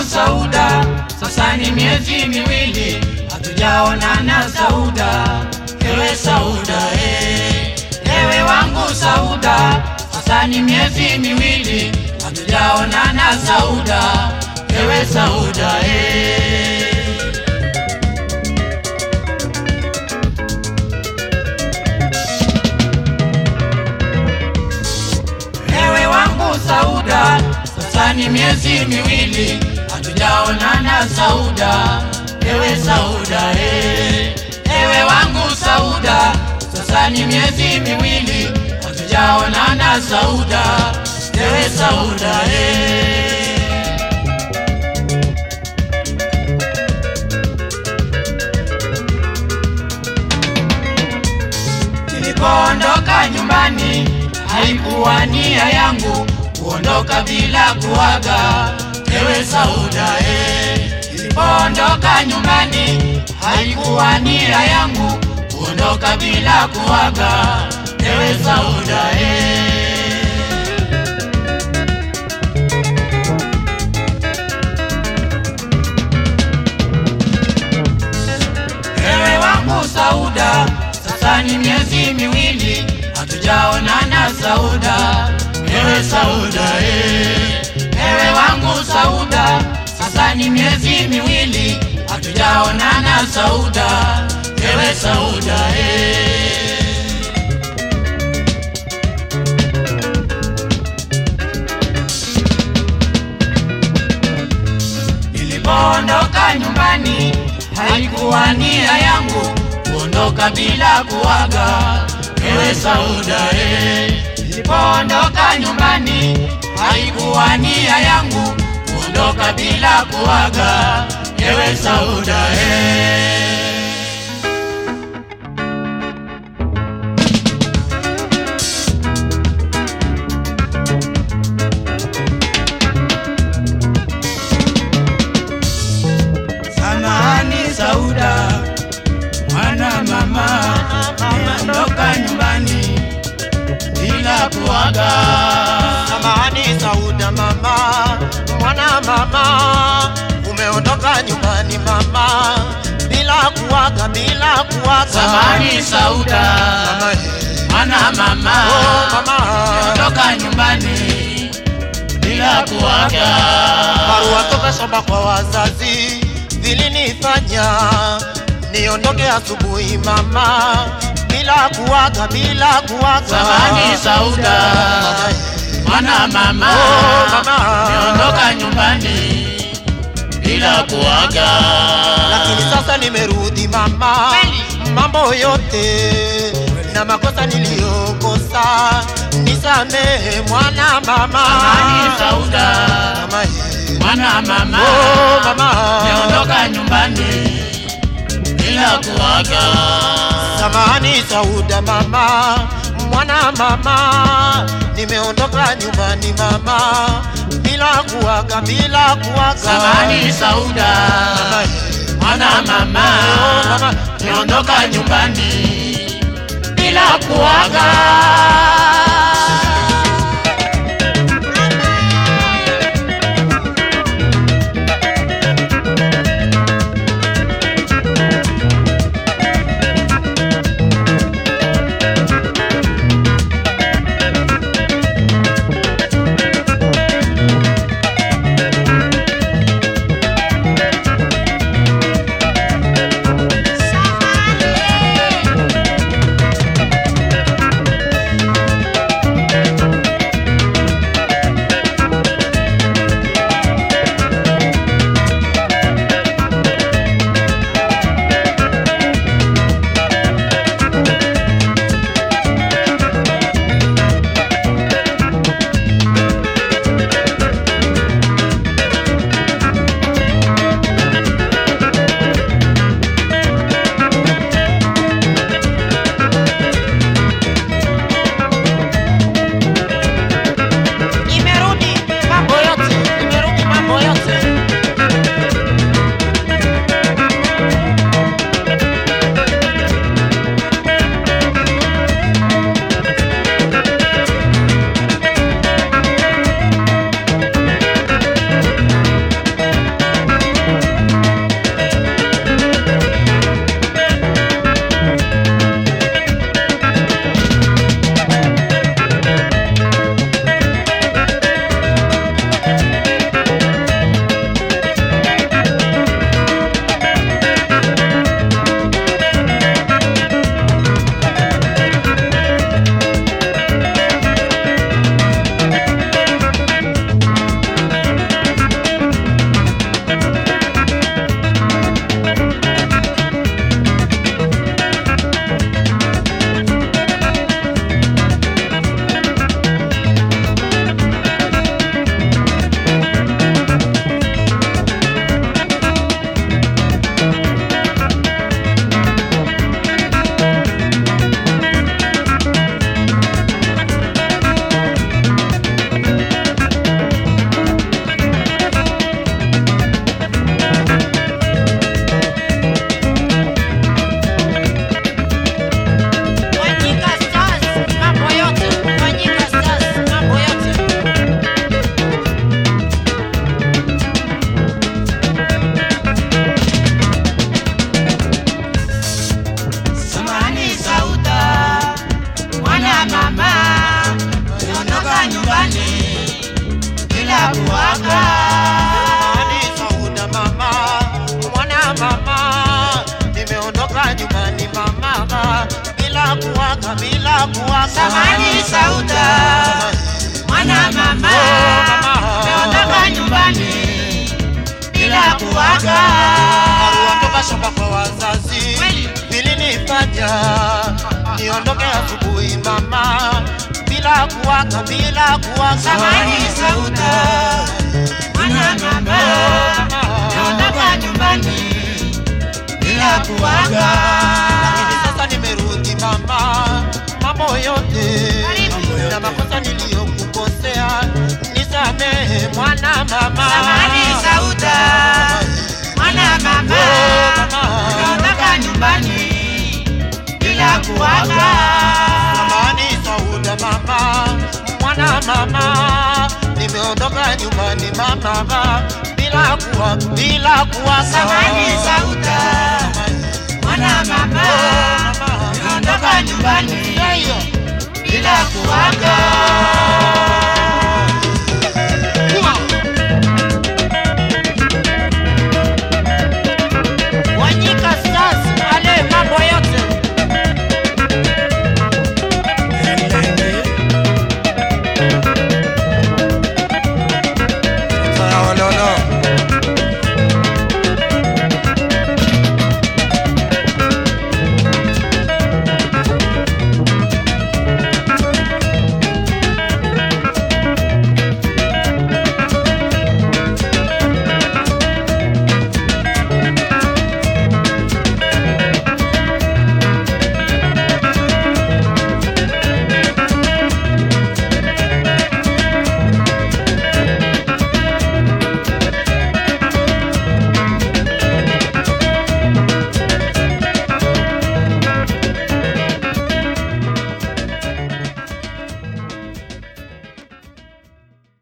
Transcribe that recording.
Sauda, sasa ni miezi miwili hatujaonana Sauda, ewe Sauda eh, ewe wangu Sauda, sasa ni miezi miwili hatujaonana Sauda, ewe Sauda eh. Ewe wangu Sauda, sasa ni miezi miwili hatujaonana Sauda, ewe Sauda eh. Ewe wangu Sauda, sasa ni miezi miwili hatujaonana Sauda, ewe Sauda eh. Nilipoondoka nyumbani haikuwa nia yangu kuondoka bila kuaga, ewe Sauda eh. Nilipoondoka nyumbani haikuwa nia yangu kuondoka bila kuaga, ewe Sauda eh. Ewe wangu Sauda, sasa ni miezi miwili hatujaonana Sauda, ewe Sauda eh. Ewe wangu Sauda, sasa ni miezi miwili hatujaonana Sauda, ewe Sauda eh. Nilipoondoka nyumbani haikuwa nia yangu kuondoka bila kuaga, ewe Sauda eh. Nilipoondoka nyumbani haikuwa nia yangu kuondoka bila kuaga, ewe Sauda eh. Samahani Sauda, mwana mama, niondoka nyumbani bila kuaga. Samahani Sauda mama, mwana mama, umeondoka nyumbani mama, bila kuaga, bila kuaga. Samahani Sauda, Mama, eh. mwana mama, Oh, mama. niondoka nyumbani bila kuaga. Barua toka shamba kwa wazazi zilinifanya niondoke asubuhi mama, bila kuaga, bila kuaga. Samahani Sauda, Mama, eh. mwana mama, Oh, mama. niondoka nyumbani bila kuaga. lakini sasa nimerudi mama, mambo yote na makosa niliyokosa nisamehe mwana mama. Samahani Sauda, Mama, eh. mwana mama, Oh, mama. niondoka nyumbani bila kuaga. Samahani Sauda mama, mwana mama, nimeondoka nyumbani mama, bila kuaga, bila kuaga. Samahani Sauda, Mama, eh. mwana mama, Oh, mama. niondoka nyumbani bila kuaga. kuaga. Samahani Sauda mama, mwana mama, nimeondoka nyumbani mama, bila kuaga, bila kuaga. Samahani Sauda, mwana mama, umeondoka nyumbani bila kuaga. Kuondoka shamba kwa wazazi Kweli. vilinifanya niondoke asubuhi mama, bila kuaga, bila kuaga. Samahani Sauda, mwana mama, umeondoka nyumbani bila kuaga. Lakini sasa nimerudi mama, mambo yote na makosa niliyokukosea nisamehe mwana mama. Samahani Sauda, mwana mama, umeondoka nyumbani bila kuaga. Samahani Sauda mama, mwana mama, nimeondoka nyumbani mama, bila kuwa bila kuwa Samahani Sauda, mwana mama, umeondoka nyumbani bila kuaga.